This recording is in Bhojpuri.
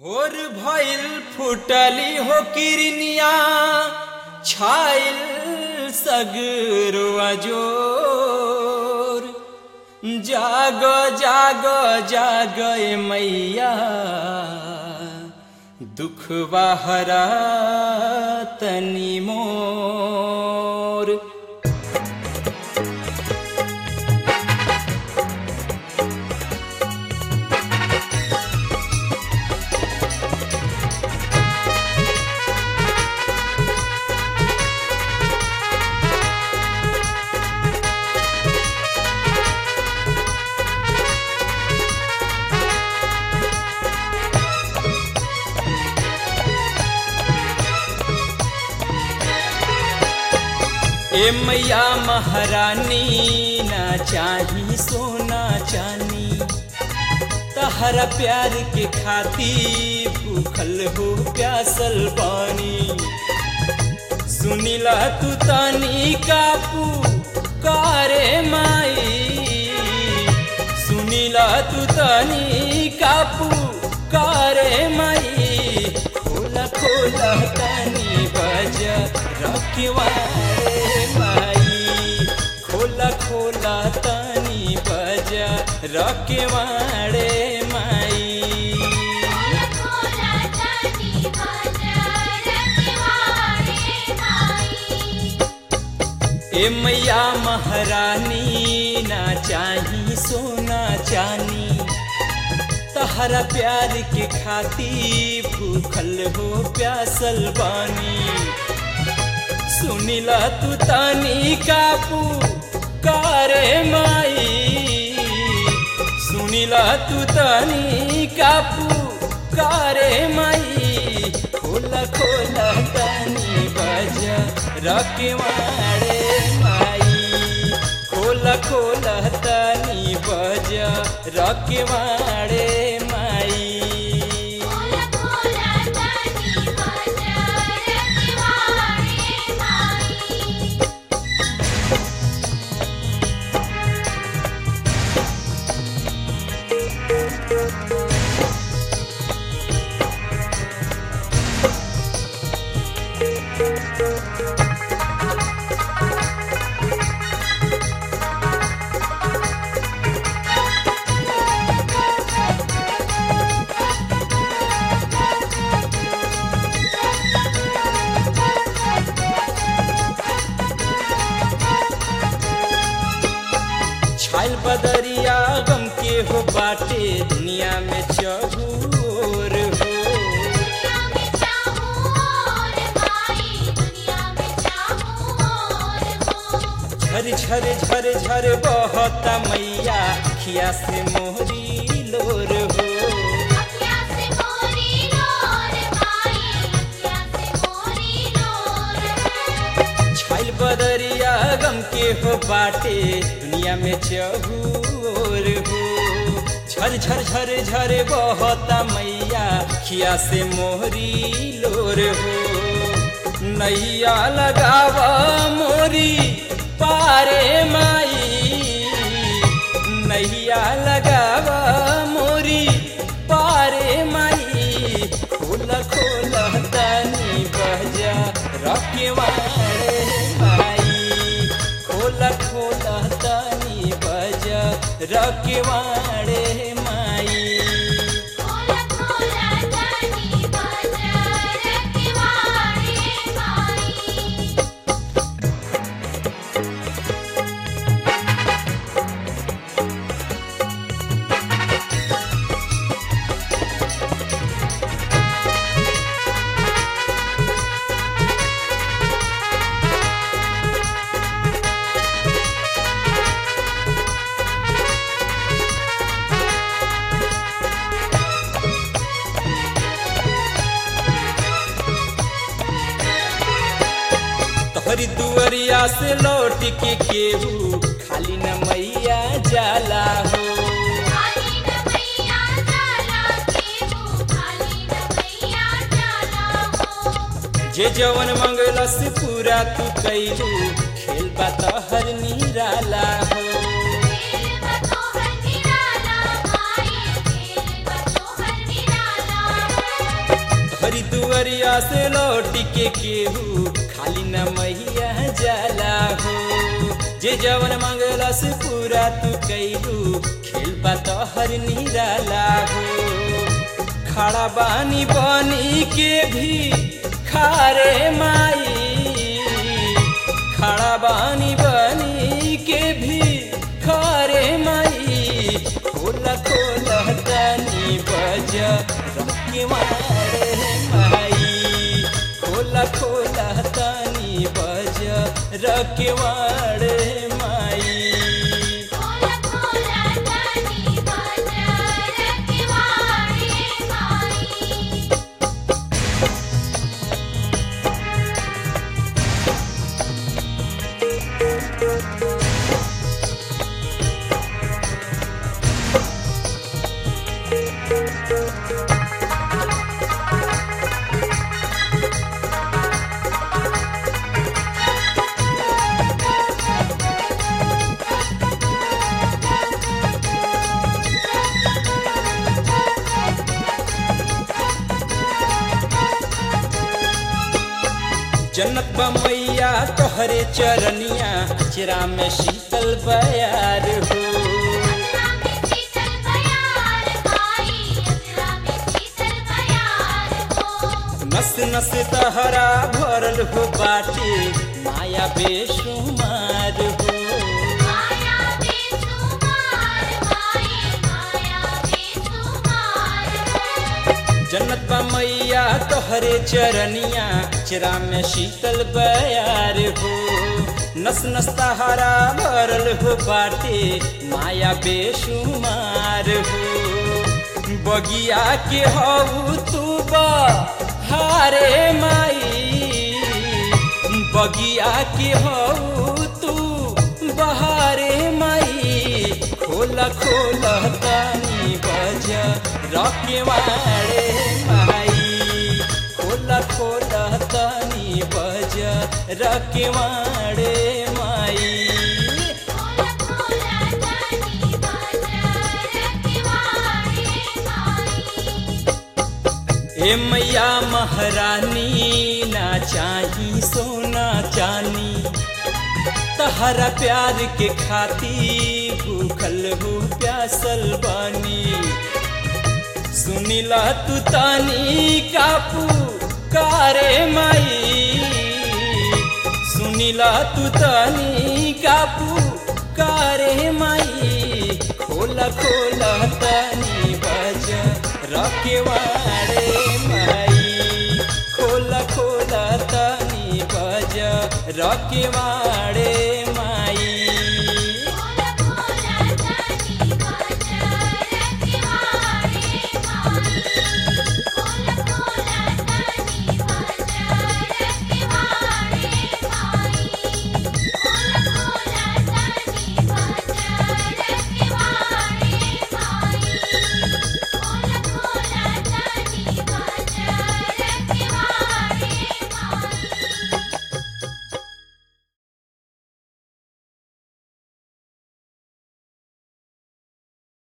भोर भइल फुटली हो किरनिया छाइल सगरवा जोर जाग जाग जाग ए मैया दुख हरा तनी मोर ए मैया महारानी ना चाही सोना चानी तहरा प्यार के खाती भूखल हो प्यासल पानी सुनिला तू तानी कापू कारे माई सुनिला तू तानी कापू कारे माई खोला खोला तानी बजा रखवारे माई खोला खोला तानी बजा रखवारे माई खोला तानी बाजा रखवारे माई ए मैया महारानी ना चाही सोना चानी तहरा प्यार के खाती भूखल हो प्यासल बानी सुनिला तू तानी कापू कारे माई सुनिला तू तानी कापू कारे माई खोला खोला तानी बजा रखवाड़े माई खोला खोला तानी बजा रखवाड़े माई खोला खोला तानी बाजा रखवारे माई छाइल बदरिया गम के हो बाटे दुनिया में चहूर हो दुनिया में चाहूं और माई दुनिया में चाहूं और हो झर झर झर झर बहता मैया खिया से मोहरी लोर हो अखियाँ से मोरी लोर माई अखियाँ से मोरी लोर छाइल बदरिया गम के हो बाटे दुनिया में चहूर हो झर झर झर झर बहता मैया खिया से मोहरी लोर हो नैया लगावा मोरी पारे माई नैया लगावा मोरी पारे माई खोला खोला तानी बजा रखवाड़े माई खोला खोला तानी बजा रखवाड़े माई खोला खोला तानी बाजा रखवारे माई तोहरी दुअरिया से लौट के केहू खाली न मैया जाला हो खाली न भैया जाला केहू खाली न भैया जाला हो जे जवन मंगलस पूरा तू कैलू खेल बा तोहर निराला हो खेल बतोहर निराला माई खेल बतोहर निराला हरिदुअरिया से लौट के केहू खाली न मैया जाला हो जे जवन मंगला से पूरा तू कैलू खेल बा तोहर निराला हो खड़ा बानी बनी के भी खारे माई खड़ा बानी बनी के भी खारे माई खोला खोला तनी बज के मारे माई खोला खोला तनी बज रके मारे माई खोला खोला तनी बाजार के वारे माई जन्नत बा मैया तोहरे चरनिया चिरा में शीतल बयार हो अजरा में शीतल बयार माई अजरा में शीतल बयार हो नस नस तहरा भरल हो बाटे माया बेशुमार हो माया बेसुमार माई माया बेसुमार हो जन्नत बा मैया तोहरे चरनिया चिरा में शीतल बयार हो नस नस तहरा भरल हो बाटे माया बेशुमार हो बगिया के हऊ तू बा हारे माई बगिया के हऊ तू बहारे माई खोला खोला तानी बज रके मारे माई खोला खोला तानी बज रके मारे माई खोला खोला तनी बाजार के वारे माई ए मैया महारानी ना चाही सोना चानी तहरा प्यार के खाती भूखल हो प्यासल बानी सुनिला तू तानी कापू कारे माई सुनिला तू तानी कापू कारे माई खोला खोला तानी बज रके वारे माई खोला खोला तानी बज रके वारे